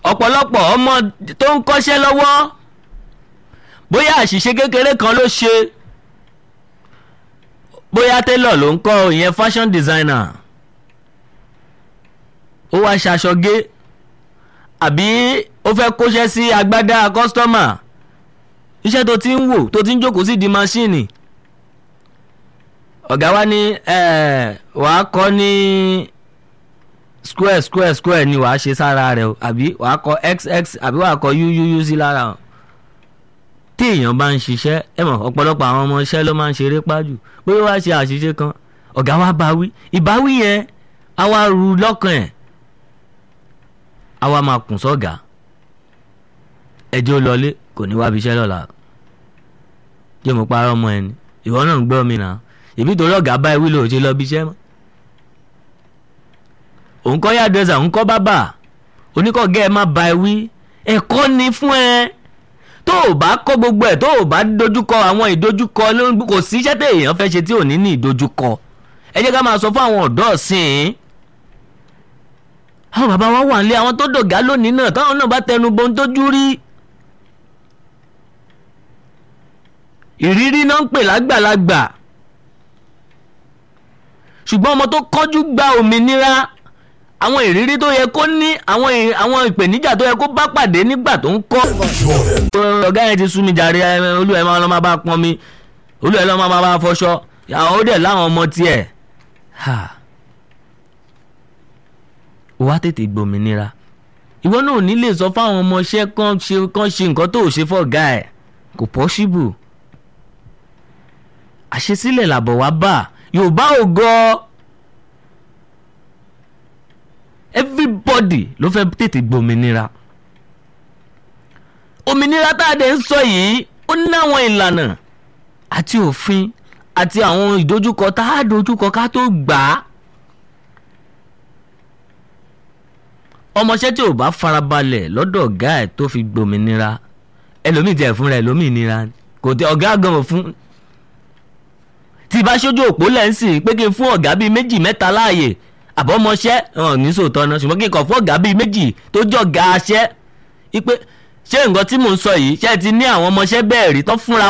ọ̀pọ̀lọpọ̀ ọmọ tó ń kọ́ṣẹ́ lọ́wọ́ bóyá àṣìṣe kékeré kan ló ṣe bóyá tailor ló ń kọ́ ìyẹn fashion designer ó wá ṣaṣọ gé àbí ó fẹ́ kóṣẹ́ sí agbádá kọ́sítọ́mà iṣẹ́ tó ti ń wò tó ti ń jókòó sí di maṣíìnì ọ̀gá wa ní wàá kọ́ ní square square square ni wàá ṣe sára rẹ o àbí wàá kọ xx àbí wàá kọ uuu sí lára o tí èèyàn bá ń ṣiṣẹ́ ẹ mọ̀ ọ̀pọ̀lọpọ̀ àwọn ọmọ iṣẹ́ ló máa ń ṣeré pájù bóyá wàá ṣe àṣìṣe kan ọ̀gá wa bá wí ìbáwí yẹn á wá ru lọ́kàn ẹ̀ á wá máa kùn sọ́gà ẹjọ́ lọlé kò ní wá bí iṣẹ́ lọ́la jẹ́ mo parọ́ ọmọ ẹni ìwọ náà ń gbọ́ mi náà ìbí torí ọ̀gá bá ewì lòó ṣe lọ bí iṣẹ́ mọ́ òun kọ́ yá dẹ́sà òun kọ́ bábà oníkọ̀gẹ́ ẹ má ba ẹ wí ẹ̀kọ́ ni fún ẹ tó o bá kọ́ gbogbo ẹ̀ tó o bá dojúkọ àwọn ìdojúkọ kò sí iṣẹ́ tẹ̀ èèyàn fẹ́ ṣe tí ò ní ní ìdojúkọ ẹ jẹ́ ká máa sọ fún àwọn ọ̀dọ́ ọ̀sìn àwọn bàbá wa wà nílé àwọn tó dọ̀gá lónìí náà táwọn náà bá tẹnu bọ́n tójú rí ìrírí náà ń pè lágbàlagbà ṣùgbọ́n ọmọ tó kọ́jú gba òmìnira àwọn ìrírí tó yẹ kó ní àwọn àwọn ìpèníjà tó yẹ kó bá pàdé nígbà tó ń kọ́. ọ̀gá yẹn ti sú mi jàre olú ẹ̀ máa lọ́ máa bá pọn mi olú ẹ̀ lọ́ máa bá fọṣọ àwọn ó dẹ̀ láwọn ọmọ tiẹ̀. wá tètè gbòmìnira ìwọ náà ò ní lè sọ fáwọn ọmọọṣẹ́ kan ṣe kan ṣe nǹkan tó ò ṣe fọ́gá ẹ̀ kò pọ́ṣíbù àṣesílẹ̀ làbọ̀ wá bá yorùbá ò gọ́ everybody ló fẹ́ tètè gbòmìnira òmìnira tá a dẹ̀ ń sọ yìí ó ní àwọn ìlànà àti òfin àti àwọn ìdojúkọ tá a dojúkọ ká tó gbà á ọmọọṣẹ́ tí ò bá farabalẹ̀ lọ́dọ̀ ọ̀gá ẹ̀ tó fi gbòmìnira ẹlòmíì tiẹ̀ fúnra ẹ̀ lómìnira kò tẹ ọ̀gá gan fún tí bá ṣojú òpó lẹ́ǹsì pé kí n fún ọ̀gá bíi méjì mẹ́ta láàyè àbọ̀mọṣẹ́ hàn ní sòótọ́ náà ṣùgbọ́n kí n kàn fún ọ̀gá bíi méjì tó jọ̀gá aṣẹ́ ipe ṣé nǹkan tí mò ń sọ yìí ṣé ti ní àwọn ọmọọṣẹ́ bẹ́ẹ̀ rí tán fúnra